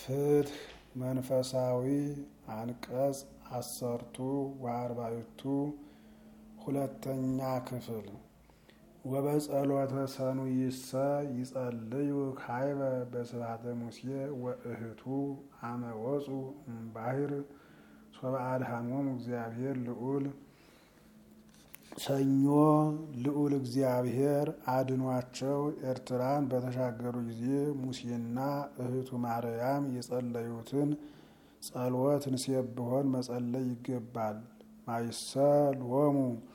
ፍትህ መንፈሳዊ አንቀጽ አሰርቱ ወአርባዕቱ ሁለተኛ ክፍል ወበጸሎተ ሰኑይሰ ይጸልዩ ካይበ በስብሐተ ሙሴ ወእህቱ አመ ወፁ እምባሕር ሶበ አድኃኖሙ እግዚአብሔር ልዑል ሰኞ ልዑል እግዚአብሔር አድኗቸው ኤርትራን በተሻገሩ ጊዜ ሙሴና እህቱ ማርያም የጸለዩትን ጸሎት እንሴብሖን መጸለይ ይገባል። ማይሰሎሙ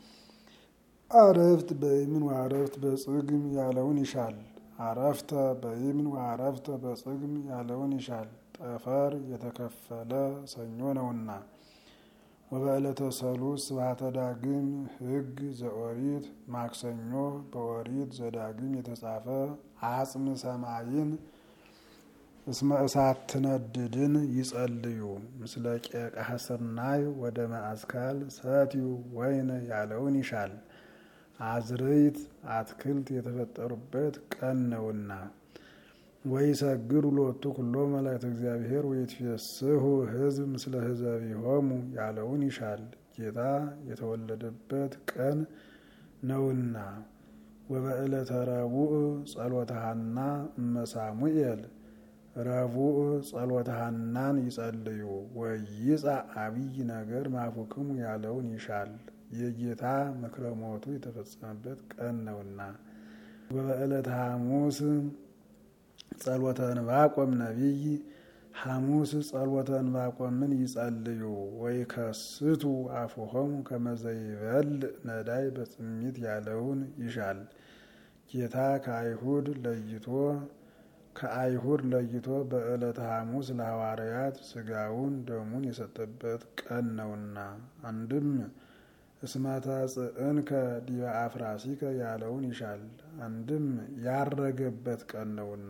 አረፍት በይምን ወአረፍት በጽግም ያለውን ይሻል። አረፍተ በይምን ወአረፍተ በጽግም ያለውን ይሻል። ጠፈር የተከፈለ ሰኞ ነውና። ወበዕለተ ሰሉስ ስብሐተ ዳግም ሕግ ዘኦሪት ማክሰኞ በኦሪት ዘዳግም የተጻፈ አጽም ሰማይን እስመ እሳት ትነድድን ይጸልዩ ምስለ ቄቃ ስርናይ ወደ ማእስካል ሰትዩ ወይን ያለውን ይሻል። አዝርዕት አትክልት የተፈጠሩበት ቀን ነውና። ወይሰግዱ ሎቱ ኩሎ መላእክተ እግዚአብሔር ወይትፌስሑ ሕዝብ ምስለ ሕዝቢሆሙ ያለውን ይሻል። ጌታ የተወለደበት ቀን ነውና። ወበዕለተ ረቡዕ ጸሎተ ሐና እመ ሳሙኤል ረቡዕ ጸሎተ ሐናን ይጸልዩ። ወይጻእ አብይ ነገር ማፉክሙ ያለውን ይሻል። የጌታ ምክረ ሞቱ የተፈጸመበት ቀን ነውና። ወበዕለተ ሐሙስ ጸሎተ እንባቆም ነቢይ ሐሙስ ጸሎተ እንባቆምን ይጸልዩ። ወይ ከስቱ አፉሆሙ ከመዘይበልዕ ነዳይ በጽሚት ያለውን ይሻል። ጌታ ከአይሁድ ለይቶ ከአይሁድ ለይቶ በዕለተ ሐሙስ ለሐዋርያት ስጋውን ደሙን የሰጠበት ቀን ነውና። አንድም እስመተ ጽዕንከ ዲበ አፍራሲከ ያለውን ይሻል። አንድም ያረገበት ቀን ነውና።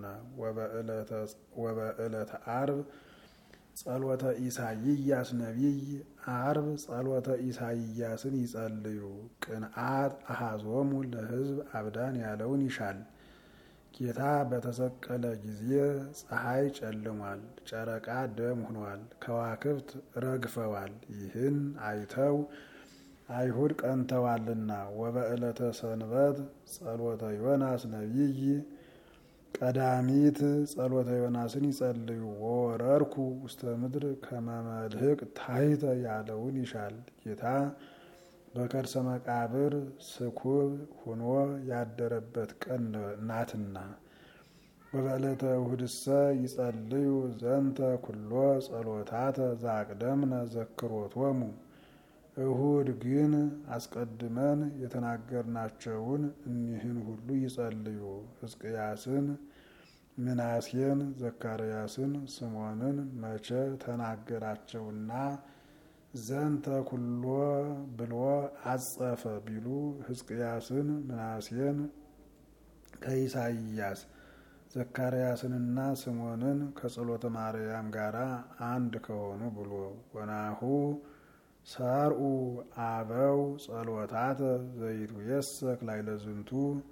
ወበዕለተ አርብ ጸሎተ ኢሳይያስ ነቢይ አርብ ጸሎተ ኢሳይያስን ይጸልዩ። ቅንዓት አሐዞሙ ለሕዝብ አብዳን ያለውን ይሻል። ጌታ በተሰቀለ ጊዜ ፀሐይ ጨልሟል፣ ጨረቃ ደም ሆኗል፣ ከዋክብት ረግፈዋል። ይህን አይተው አይሁድ ቀንተዋልና። ወበዕለተ ሰንበት ጸሎተ ዮናስ ነቢይ ቀዳሚት ጸሎተ ዮናስን ይጸልዩ። ወወረርኩ ውስተ ምድር ከመመልህቅ ታሕተ ያለውን ይሻል። ጌታ በከርሰ መቃብር ስኩብ ሁኖ ያደረበት ቀን ናትና። ወበዕለተ እሁድሰ ይጸልዩ ዘንተ ኩሎ ጸሎታተ ዛቅደምነ ዘክሮቶሙ እሁድ ግን አስቀድመን የተናገርናቸውን እኒህን ሁሉ ይጸልዩ። ሕዝቅያስን፣ ምናሴን፣ ዘካርያስን፣ ስሞንን መቼ ተናገራቸውና ዘንተ ኩሎ ብሎ አጸፈ ቢሉ ሕዝቅያስን፣ ምናሴን ከኢሳይያስ ዘካርያስንና ስሞንን ከጸሎተ ማርያም ጋር አንድ ከሆኑ ብሎ ወናሁ ሰርኡ አበው ጸሎታተ ዘይቱ የሰክ ላይ ለዝንቱ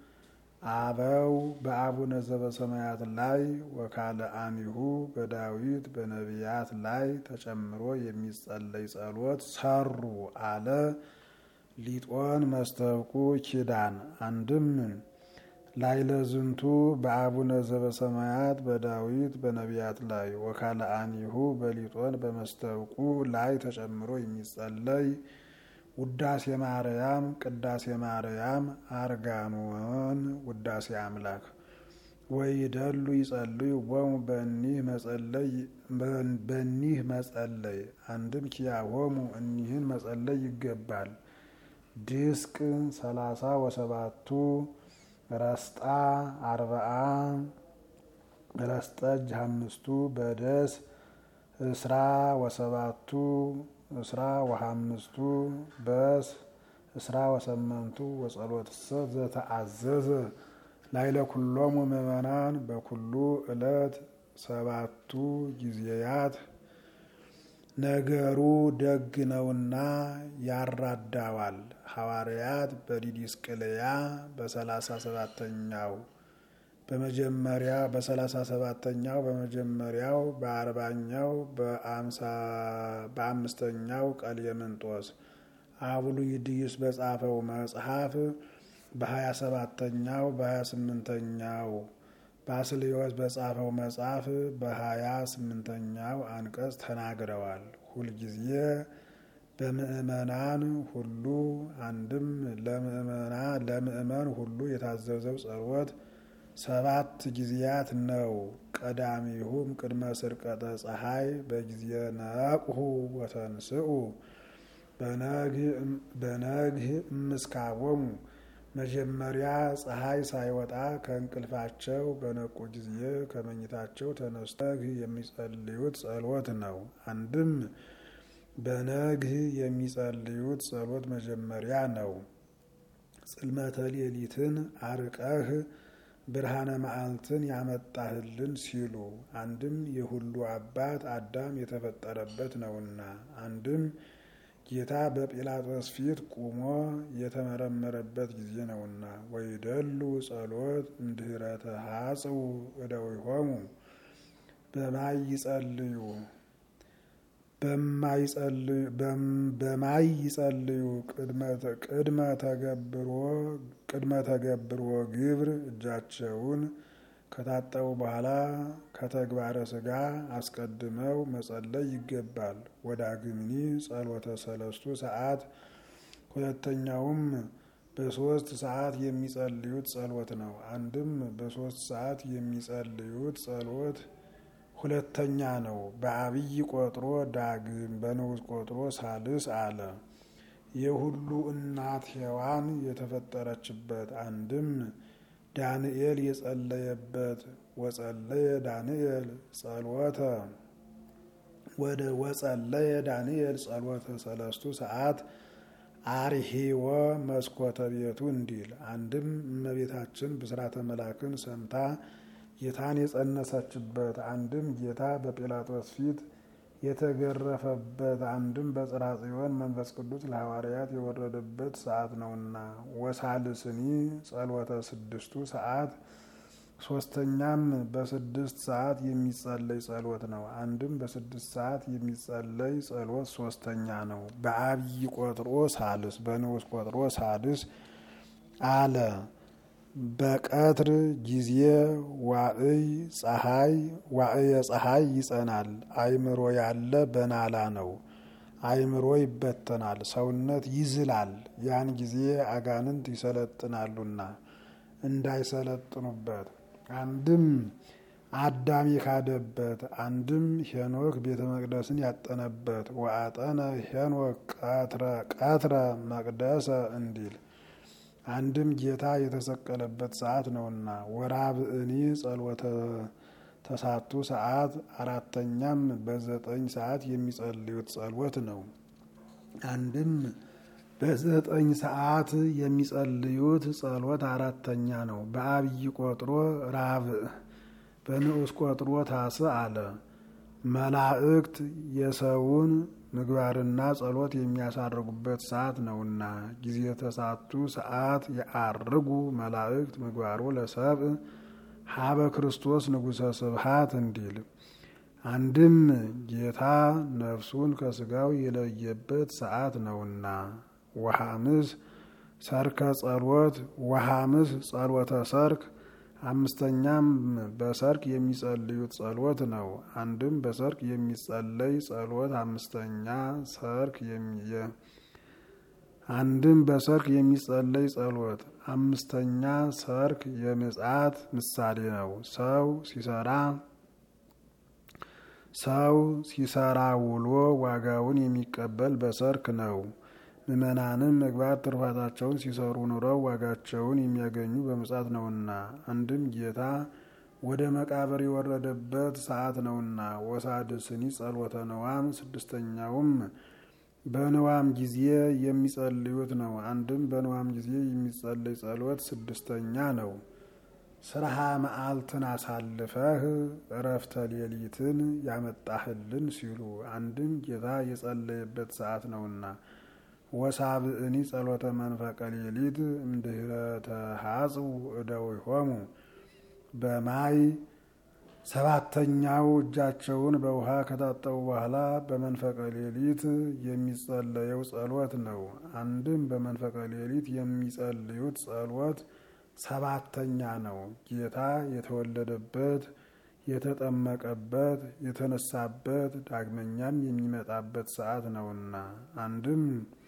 አበው በአቡነ ዘበሰማያት ላይ ወካለ አሚሁ በዳዊት በነቢያት ላይ ተጨምሮ የሚጸለይ ጸሎት ሰሩ አለ። ሊጦን መስተብቁ ኪዳን አንድም ላይ ለዝንቱ በአቡነ ዘበሰማያት በዳዊት በነቢያት ላይ ወካለ አኒሁ በሊጦን በመስተብቁ ላይ ተጨምሮ የሚጸለይ ውዳሴ ማርያም፣ ቅዳሴ ማርያም፣ አርጋኖን፣ ውዳሴ አምላክ ወይደሉ ይጸልዩ ቦሙ በኒህ መጸለይ አንድም ኪያሆሙ እኒህን መጸለይ ይገባል። ድስቅ ሰላሳ ወሰባቱ ረስጣ አርባአ ረስጠጅ አምስቱ በደስ እስራ ወሰባቱ እስራ ወሐምስቱ በስ እስራ ወሰመንቱ ወጸሎትሰ ዘተአዘዘ ላይለ ኩሎሙ ምእመናን በኩሉ ዕለት ሰባቱ ጊዜያት ነገሩ ደግ ነውና ያራዳዋል። ሐዋርያት በዲዲስቅልያ በሰላሳ ሰባተኛው በመጀመሪያ በሰላሳ ሰባተኛው በመጀመሪያው በአርባኛው በአምስተኛው ቀሌምንጦስ አቡሉይድይስ በጻፈው መጽሐፍ በሀያ ሰባተኛው በሀያ ስምንተኛው ባስልዮስ በጻፈው መጽሐፍ በሀያ ስምንተኛው አንቀጽ ተናግረዋል። ሁልጊዜ በምእመናን ሁሉ አንድም ለምእመን ሁሉ የታዘዘው ጸሎት ሰባት ጊዜያት ነው። ቀዳሚሁም ቅድመ ስርቀተ ፀሐይ በጊዜ ነቅሁ ወተንስኡ በነግህ እምስካቦሙ መጀመሪያ ፀሐይ ሳይወጣ ከእንቅልፋቸው በነቁ ጊዜ ከመኝታቸው ተነስተው የሚጸልዩት ጸሎት ነው። አንድም በነግህ የሚጸልዩት ጸሎት መጀመሪያ ነው። ጽልመተ ሌሊትን አርቀህ ብርሃነ መዓልትን ያመጣህልን ሲሉ አንድም የሁሉ አባት አዳም የተፈጠረበት ነውና፣ አንድም ጌታ በጲላጦስ ፊት ቁሞ የተመረመረበት ጊዜ ነውና። ወይደሉ ጸሎት እምድኅረ ተሐጽው እደዊሆሙ በማይ ይጸልዩ በማይ ይጸልዩ ቅድመ ተገብሮ ቅድመ ተገብሮ ግብር እጃቸውን ከታጠቡ በኋላ ከተግባረ ሥጋ አስቀድመው መጸለይ ይገባል። ወዳግምኒ ጸሎተ ሰለስቱ ሰዓት ሁለተኛውም በሶስት ሰዓት የሚጸልዩት ጸሎት ነው። አንድም በሶስት ሰዓት የሚጸልዩት ጸሎት ሁለተኛ ነው። በአብይ ቆጥሮ ዳግም በንዑስ ቆጥሮ ሳልስ አለ። የሁሉ እናት ሔዋን የተፈጠረችበት አንድም ዳንኤል የጸለየበት ወጸለየ ዳንኤል ጸሎተ ወደ ወጸለየ ዳንኤል ጸሎተ ሰለስቱ ሰዓት አርሂወ መስኮተ ቤቱ እንዲል አንድም እመቤታችን ብስራተ መላክን ሰምታ ጌታን የጸነሰችበት አንድም ጌታ በጲላጦስ ፊት የተገረፈበት አንድም በጽርሐ ጽዮን መንፈስ ቅዱስ ለሐዋርያት የወረደበት ሰዓት ነውና። ወሳልስኒ ጸሎተ ስድስቱ ሰዓት ሶስተኛም በስድስት ሰዓት የሚጸለይ ጸሎት ነው። አንድም በስድስት ሰዓት የሚጸለይ ጸሎት ሶስተኛ ነው። በአብይ ቆጥሮ ሳልስ በንዑስ ቆጥሮ ሳልስ አለ። በቀትር ጊዜ ዋዕይ ፀሐይ ዋዕየ ፀሐይ ይጸናል። አይምሮ ያለ በናላ ነው። አይምሮ ይበተናል፣ ሰውነት ይዝላል። ያን ጊዜ አጋንንት ይሰለጥናሉና እንዳይሰለጥኑበት አንድም አዳም የካደበት አንድም ሄኖክ ቤተ መቅደስን ያጠነበት ወአጠነ ሄኖክ ቀትረ መቅደሰ እንዲል አንድም ጌታ የተሰቀለበት ሰዓት ነውና። ወራብእኒ ጸሎተ ተሳቱ ሰዓት አራተኛም በዘጠኝ ሰዓት የሚጸልዩት ጸሎት ነው። አንድም በዘጠኝ ሰዓት የሚጸልዩት ጸሎት አራተኛ ነው። በአብይ ቆጥሮ ራብዕ በንዑስ ቆጥሮ ታስ አለ። መላእክት የሰውን ምግባርና ጸሎት የሚያሳርጉበት ሰዓት ነውና ጊዜ ተሳቱ ሰዓት የአርጉ መላእክት ምግባሩ ለሰብእ ሀበ ክርስቶስ ንጉሠ ስብሐት እንዲል አንድም ጌታ ነፍሱን ከስጋው የለየበት ሰዓት ነውና። ወሐምስ ሰርከ ጸሎት ወሐምስ ጸሎተ ሰርክ አምስተኛም በሰርክ የሚጸልዩት ጸሎት ነው። አንድም በሰርክ የሚጸለይ ጸሎት አምስተኛ ሰርክ አንድም በሰርክ የሚጸለይ ጸሎት አምስተኛ ሰርክ የምጽአት ምሳሌ ነው። ሰው ሲሰራ ሰው ሲሰራ ውሎ ዋጋውን የሚቀበል በሰርክ ነው። ምዕመናንም ምግባር ትሩፋታቸውን ሲሰሩ ኑረው ዋጋቸውን የሚያገኙ በምጽአት ነውና። አንድም ጌታ ወደ መቃብር የወረደበት ሰዓት ነውና። ወሳድስኒ ጸሎተ ነዋም ስድስተኛውም በንዋም ጊዜ የሚጸልዩት ነው። አንድም በንዋም ጊዜ የሚጸልይ ጸሎት ስድስተኛ ነው። ስርሃ መዓልትን አሳልፈህ እረፍተ ሌሊትን ያመጣህልን ሲሉ አንድም ጌታ የጸለየበት ሰዓት ነውና። ወሳብእኒ ጸሎተ መንፈቀ ሌሊት እምድኅረ ተሐጽው እደዊሆሙ በማይ ሰባተኛው እጃቸውን በውሃ ከታጠቡ በኋላ በመንፈቀ ሌሊት የሚጸለየው ጸሎት ነው። አንድም በመንፈቀ ሌሊት የሚጸልዩት ጸሎት ሰባተኛ ነው። ጌታ የተወለደበት፣ የተጠመቀበት፣ የተነሳበት ዳግመኛም የሚመጣበት ሰዓት ነውና አንድም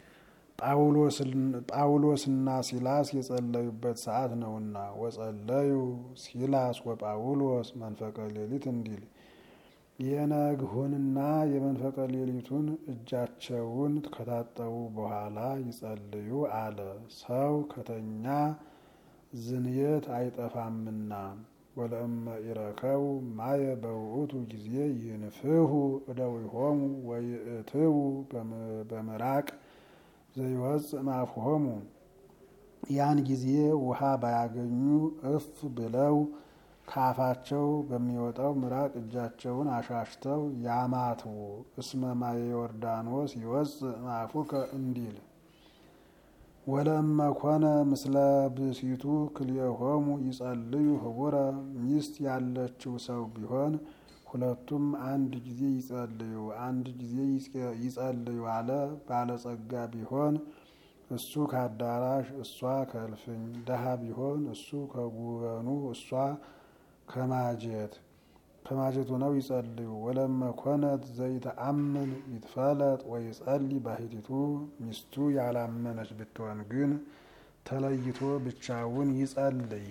ጳውሎስና ሲላስ የጸለዩበት ሰዓት ነውና ወጸለዩ ሲላስ ወጳውሎስ መንፈቀ ሌሊት እንዲል የነግሁንና የመንፈቀ ሌሊቱን እጃቸውን ከታጠቡ በኋላ ይጸልዩ አለ። ሰው ከተኛ ዝንየት አይጠፋምና ወለእመ ኢረከቡ ማየ በውእቱ ጊዜ ይንፍሁ እደዊሆሙ ወይእትዉ በምራቅ ዘይወፅእ እምአፍሆሙ ያን ጊዜ ውሃ ባያገኙ እፍ ብለው ከአፋቸው በሚወጣው ምራቅ እጃቸውን አሻሽተው ያማትቡ። እስመ ማየ ዮርዳኖስ ይወፅእ እምአፉከ እንዲል ወለእመ ኮነ ምስለ ብእሲቱ ክልኤሆሙ ይጸልዩ ህቡረ ሚስት ያለችው ሰው ቢሆን ሁለቱም አንድ ጊዜ ይጸልዩ አንድ ጊዜ ይጸልዩ አለ። ባለጸጋ ቢሆን እሱ ከአዳራሽ እሷ ከእልፍኝ፣ ደሃ ቢሆን እሱ ከጉበኑ እሷ ከማጀት ከማጀቱ ነው ይጸልዩ። ወለመ ኮነት ዘይተአምን ይትፈለጥ ወይጸልይ ባሕቲቱ ሚስቱ ያላመነች ብትሆን ግን ተለይቶ ብቻውን ይጸልይ።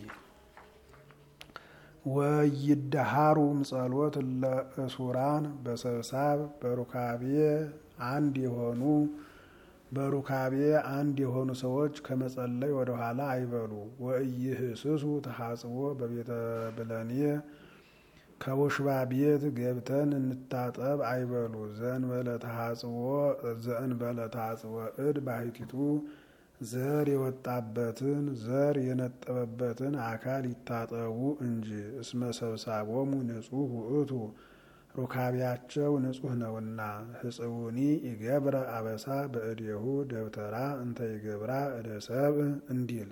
ወይደሃሩ ምጸሎት ለእሱራን በሰብሳብ በሩካቤ አንድ የሆኑ በሩካቤ አንድ የሆኑ ሰዎች ከመጸለይ ወደ ኋላ አይበሉ። ወኢይህስሱ ተሐጽቦ በቤተ ብለኔ ከውሽባ ቤት ገብተን እንታጠብ አይበሉ። ዘእንበለ ተሐጽቦ ዘእንበለ ተሐጽቦ እድ ባሕቲቱ ዘር የወጣበትን ዘር የነጠበበትን አካል ይታጠቡ እንጂ። እስመ ሰብሳቦሙ ንጹሕ ውእቱ ሩካቢያቸው ንጹሕ ነውና። ህጽውኒ ይገብረ አበሳ በእዴሁ ደብተራ እንተ ይገብራ እደ ሰብእ እንዲል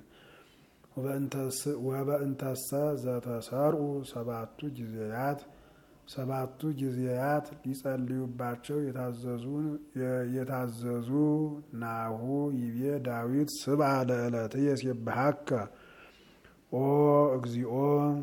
ወበእንተሰ ዘተሰርኡ ሰባቱ ጊዜያት ሰባቱ ጊዜያት ሊጸልዩባቸው የታዘዙ ናሁ ይቤ ዳዊት ስብአ ለዕለትየ የሴብሐከ ኦ እግዚኦ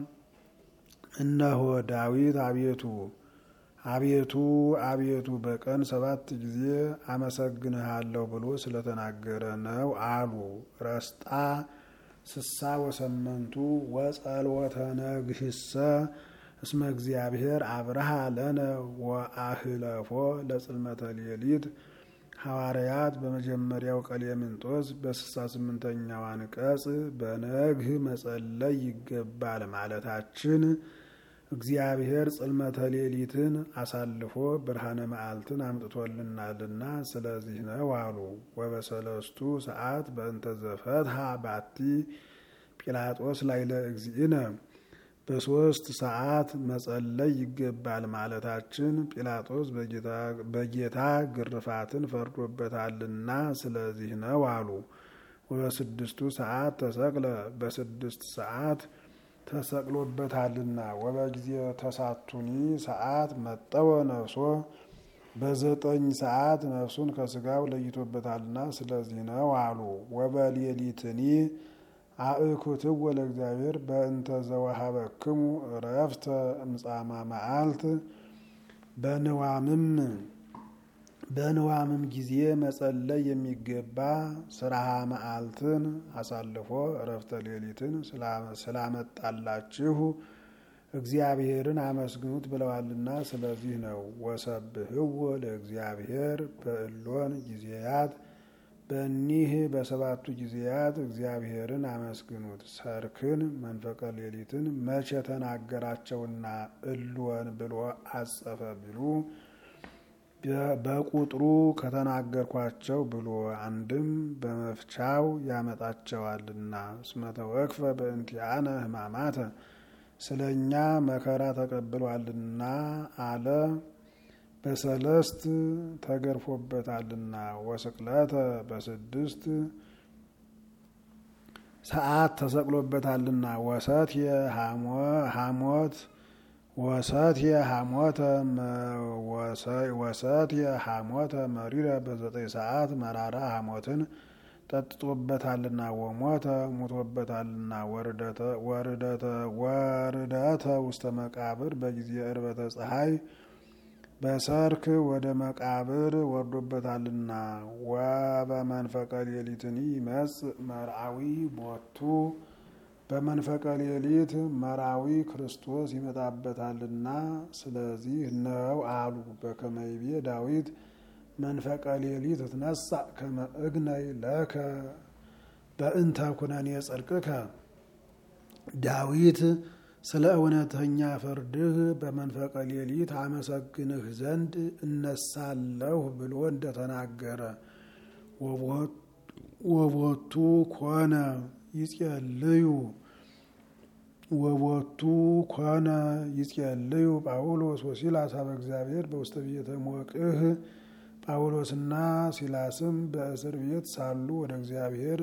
እነሆ ዳዊት አቤቱ አቤቱ አቤቱ በቀን ሰባት ጊዜ አመሰግንሃለሁ ብሎ ስለተናገረ ነው አሉ። ረስጣ ስሳ ወሰመንቱ ወጸልወተ ነግህሰ እስመ እግዚአብሔር አብርሃ ለነ ወአህለፎ ለጽልመተ ሌሊት ሐዋርያት በመጀመሪያው ቀሌምንጦስ በስልሳ ስምንተኛው አንቀጽ በነግህ መጸለይ ይገባል ማለታችን እግዚአብሔር ጽልመተ ሌሊትን አሳልፎ ብርሃነ መዓልትን አምጥቶልናልና ስለዚህ ነው አሉ። ወበሰለስቱ ሰዓት በእንተ ዘፈትሐ ባቲ ጲላጦስ ላይ ለእግዚእነ በሶስት ሰዓት መጸለይ ይገባል ማለታችን ጲላጦስ በጌታ ግርፋትን ፈርዶበታልና ስለዚህ ነው አሉ። ወበስድስቱ ሰዓት ተሰቅለ በስድስት ሰዓት ተሰቅሎበታልና ወበጊዜ ተሳቱኒ ሰዓት መጠወ ነፍሶ በዘጠኝ ሰዓት ነፍሱን ከስጋው ለይቶበታልና ስለዚህ ነው አሉ። ወበሌሊትኒ አእኩትዎ ለእግዚአብሔር በእንተ ዘወሀበክሙ እረፍተ እምጻማ መዓልት በንዋምም በንዋምም ጊዜ መጸለይ የሚገባ ስራሃ መዓልትን አሳልፎ እረፍተ ሌሊትን ስላመጣላችሁ እግዚአብሔርን አመስግኑት ብለዋልና ስለዚህ ነው። ወሰብህዎ ለእግዚአብሔር በእሎን ጊዜያት በእኒህ በሰባቱ ጊዜያት እግዚአብሔርን አመስግኑት። ሰርክን መንፈቀ ሌሊትን መቼ ተናገራቸውና እልወን ብሎ አጸፈ ቢሉ በቁጥሩ ከተናገርኳቸው ብሎ አንድም በመፍቻው ያመጣቸዋልና። እስመ ተወክፈ በእንቲአነ ሕማማተ ስለ እኛ መከራ ተቀብሏልና አለ። በሰለስት ተገርፎበታልና ወስቅለተ በስድስት ሰዓት ተሰቅሎበታልና ወሰት የሐሞት ወሰት የሐሞተ ወሰት የሐሞተ መሪረ በዘጠኝ ሰዓት መራራ ሐሞትን ጠጥቶበታልና ወሞተ ሙቶበታልና ወርደተ ውስተ መቃብር በጊዜ እርበተ ፀሐይ በሰርክ ወደ መቃብር ወርዶበታልና ወበመንፈቀ ሌሊትኒ ይመጽእ መርአዊ ቦቱ በመንፈቀ ሌሊት መራዊ ክርስቶስ ይመጣበታልና ስለዚህ ነው አሉ። በከመይቤ ዳዊት መንፈቀ ሌሊት ትነሳ ከመ እግነይ ለከ በእንተ ኩነኔ ጽድቅከ ዳዊት ስለ እውነተኛ ፍርድህ በመንፈቀ ሌሊት አመሰግንህ ዘንድ እነሳለሁ ብሎ እንደተናገረ ወቦቱ ኮነ ይጼልዩ ወቦቱ ኮነ ይጼልዩ ጳውሎስ ወሲላስ ኀበ እግዚአብሔር በውስተ ቤተ ሞቅህ ጳውሎስና ሲላስም በእስር ቤት ሳሉ ወደ እግዚአብሔር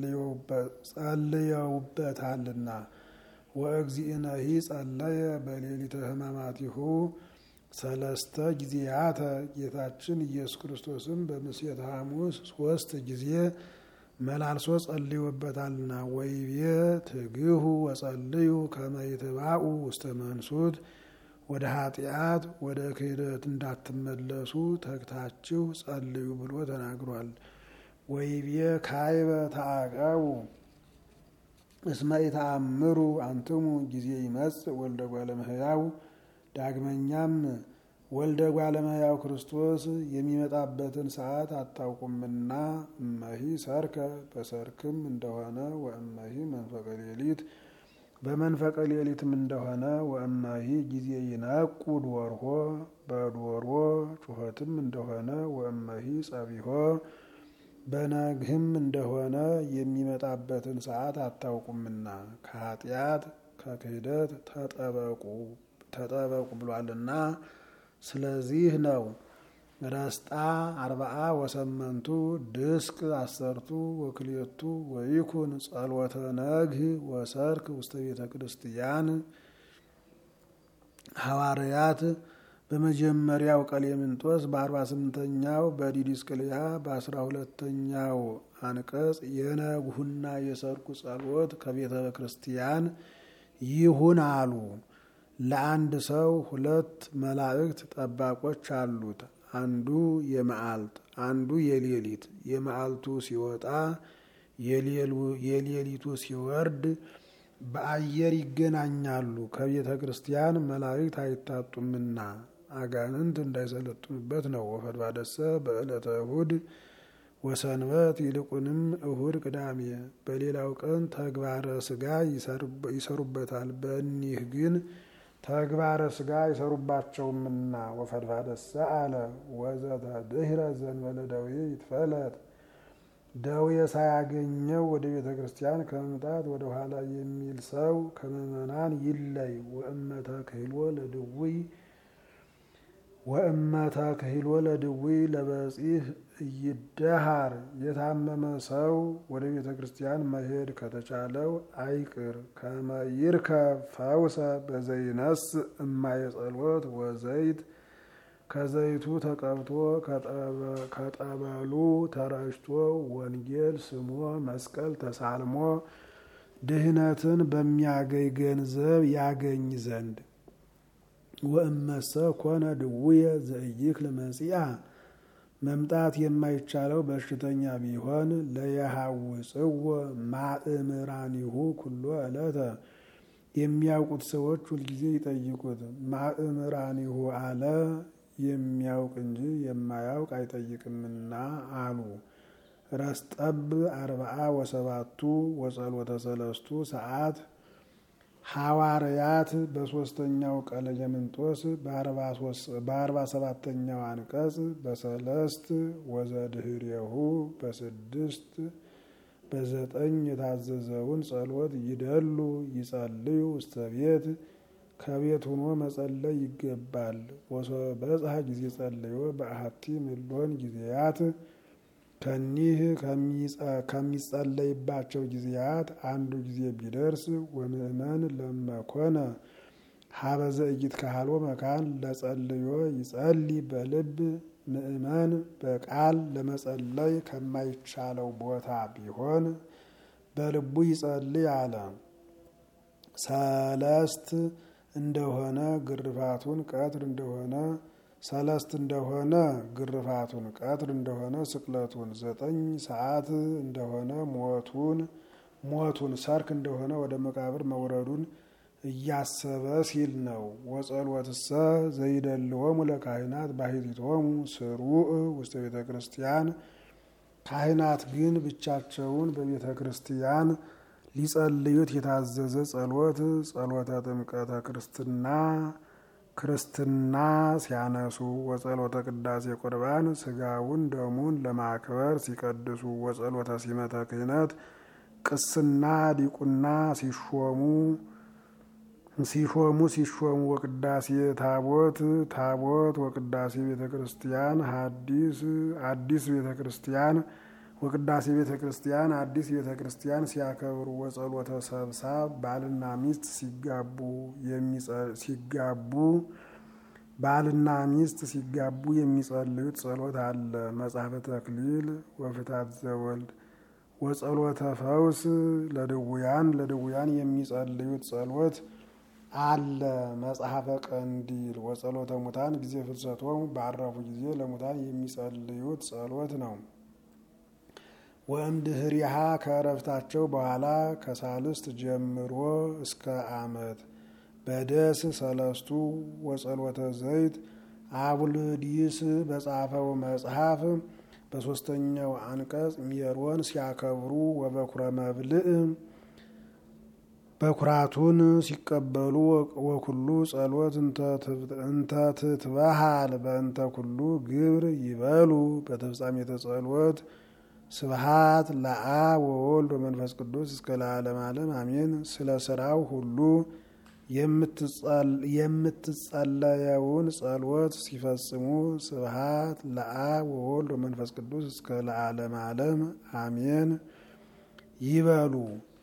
ጸልየውበታልና ወእግዚእነሂ ጸለየ በሌሊተ ሕማማቲሁ ሰለስተ ጊዜያተ ጌታችን ኢየሱስ ክርስቶስም በምሴተ ሐሙስ ሶስት ጊዜ መላልሶ ጸልዮበታልና ወይቤ ትግሁ ወጸልዩ ከመ ይትባኡ ውስተ መንሱት ወደ ኃጢአት ወደ ክህደት እንዳትመለሱ ተግታችሁ ጸልዩ ብሎ ተናግሯል። ወይቤ ካይበ ተአቀቡ እስመ ኢተአምሩ አንትሙ ጊዜ ይመጽእ ወልደ እጓለ እመሕያው ዳግመኛም ወልደ እጓለ እመሕያው ክርስቶስ የሚመጣበትን ሰዓት አታውቁምና እመሂ ሰርከ በሰርክም እንደሆነ ወእመሂ መንፈቀ ሌሊት በመንፈቀ ሌሊትም እንደሆነ ወእመሂ ጊዜ ይነቁ ዶርሆ በዶሮ ጩኸትም እንደሆነ ወእመሂ ጸቢሆ በነግህም እንደሆነ የሚመጣበትን ሰዓት አታውቁምና ከኃጢአት ከክህደት ተጠበቁ ተጠበቁ ብሏልና ስለዚህ ነው። ረስጣ አርባአ ወሰመንቱ ድስቅ አሰርቱ ወክልኤቱ ወይኩን ጸሎተ ነግህ ወሰርክ ውስተ ቤተ ክርስቲያን ሐዋርያት በመጀመሪያው ቀሌምንጦስ በአርባ ስምንተኛው በዲዲስቅልያ በአስራ ሁለተኛው አንቀጽ የነግሁና የሰርኩ ጸሎት ከቤተ ክርስቲያን ይሁን አሉ። ለአንድ ሰው ሁለት መላእክት ጠባቆች አሉት። አንዱ የመዓልት አንዱ የሌሊት። የመዓልቱ ሲወጣ የሌሊቱ ሲወርድ በአየር ይገናኛሉ። ከቤተ ክርስቲያን መላእክት አይታጡምና አጋንንት እንዳይሰለጥኑበት ነው። ወፈድ ባደሰ በዕለተ እሁድ ወሰንበት ይልቁንም እሁድ፣ ቅዳሜ በሌላው ቀን ተግባረ ስጋ ይሰሩበታል። በእኒህ ግን ተግባረ ስጋ ይሰሩባቸውምና ወፈድፋደሰ አለ ወዘተ ድህረ ዘንበለ ደዌ ይትፈለጥ ደዌ ሳያገኘው ወደ ቤተ ክርስቲያን ከመምጣት ወደ ኋላ የሚል ሰው ከምእመናን ይለይ። ወእመተ ክህሎ ለድውይ ወእመተ ክህሎ ለድውይ ለበጺህ ይደሃር የታመመ ሰው ወደ ቤተ ክርስቲያን መሄድ ከተቻለው አይቅር። ከመይርከብ ፈውሰ በዘይነስ እማየ ጸሎት ወዘይት ከዘይቱ ተቀብቶ ከጠበሉ ተረጭቶ ወንጌል ስሞ መስቀል ተሳልሞ ድህነትን በሚያገኝ ገንዘብ ያገኝ ዘንድ ወእመሰ ኮነ ድውየ ዘእይክል መጺአ መምጣት የማይቻለው በሽተኛ ቢሆን ለየሐውፅዎ ማእምራኒሁ ኩሎ ዕለተ የሚያውቁት ሰዎች ሁልጊዜ ይጠይቁት። ማእምራኒሁ አለ የሚያውቅ እንጂ የማያውቅ አይጠይቅምና አሉ። ረስጠብ አርባአ ወሰባቱ ወጸሎተ ሰለስቱ ሰዓት ሐዋርያት በሶስተኛው ቀለሜንጦስ በአርባ ሰባተኛው አንቀጽ በሰለስት ወዘድህሬሁ በስድስት በዘጠኝ የታዘዘውን ጸሎት ይደሉ ይጸልዩ ውስተ ቤት ከቤት ሆኖ መጸለይ ይገባል። በጽሐ ጊዜ ጸልዮ በአሐቲ ምሎን ጊዜያት ከኒህ ከሚጸለይባቸው ጊዜያት አንዱ ጊዜ ቢደርስ ወምእመን ለመኮነ ሀበዘ እይት ካህሎ መካን ለጸልዮ ይጸልይ በልብ ምእመን በቃል ለመጸለይ ከማይቻለው ቦታ ቢሆን በልቡ ይጸልይ አለ። ሰለስት እንደሆነ ግርፋቱን ቀትር እንደሆነ ሰለስት እንደሆነ ግርፋቱን ቀትር እንደሆነ ስቅለቱን ዘጠኝ ሰዓት እንደሆነ ሞቱን ሞቱን ሰርክ እንደሆነ ወደ መቃብር መውረዱን እያሰበ ሲል ነው። ወጸሎትሰ ዘይደልዎሙ ለካህናት ባሕቲቶሙ ስሩዕ ውስተ ቤተ ክርስቲያን ካህናት ግን ብቻቸውን በቤተ ክርስቲያን ሊጸልዩት የታዘዘ ጸሎት ጸሎተ ጥምቀተ ክርስትና ክርስትና ሲያነሱ ወጸሎተ ቅዳሴ ቁርባን ስጋውን ደሙን ለማክበር ሲቀድሱ ወጸሎተ ሲመተ ክህነት ቅስና ዲቁና ሲሾሙ ሲሾሙ ሲሾሙ ወቅዳሴ ታቦት ታቦት ወቅዳሴ ቤተ ክርስቲያን ሐዲስ አዲስ ቤተ ክርስቲያን ወቅዳሴ ቤተ ክርስቲያን አዲስ ቤተ ክርስቲያን ሲያከብሩ ወጸሎተ ሰብሳብ ባልና ሚስት ሲጋቡ ሲጋቡ ባልና ሚስት ሲጋቡ የሚጸልዩት ጸሎት አለ። መጽሐፈ ተክሊል ወፍታት ዘወልድ ወጸሎተ ፈውስ ለድውያን ለድውያን የሚጸልዩት ጸሎት አለ። መጽሐፈ ቀንዲል ወጸሎተ ሙታን ጊዜ ፍልሰቶም ባረፉ ጊዜ ለሙታን የሚጸልዩት ጸሎት ነው። ወእምድህሪሃ ከእረፍታቸው በኋላ ከሳልስት ጀምሮ እስከ ዓመት በደስ ሰለስቱ ወጸሎተ ዘይት አቡልዲስ በጻፈው መጽሐፍ በሶስተኛው አንቀጽ ሜሮን ሲያከብሩ ወበኩረ መብልእ በኩራቱን ሲቀበሉ ወኩሉ ጸሎት እንተ ትትበሃል በእንተ ኩሉ ግብር ይበሉ በተፍጻሜተ ጸሎት ስብሃት ለአብ ወወልድ ወመንፈስ ቅዱስ እስከ ለዓለም ዓለም አሜን። ስለ ስራው ሁሉ የምትጸለየውን ጸሎት ሲፈጽሙ ስብሃት ለአብ ወወልድ ወመንፈስ ቅዱስ እስከ ለዓለም ዓለም አሜን ይበሉ።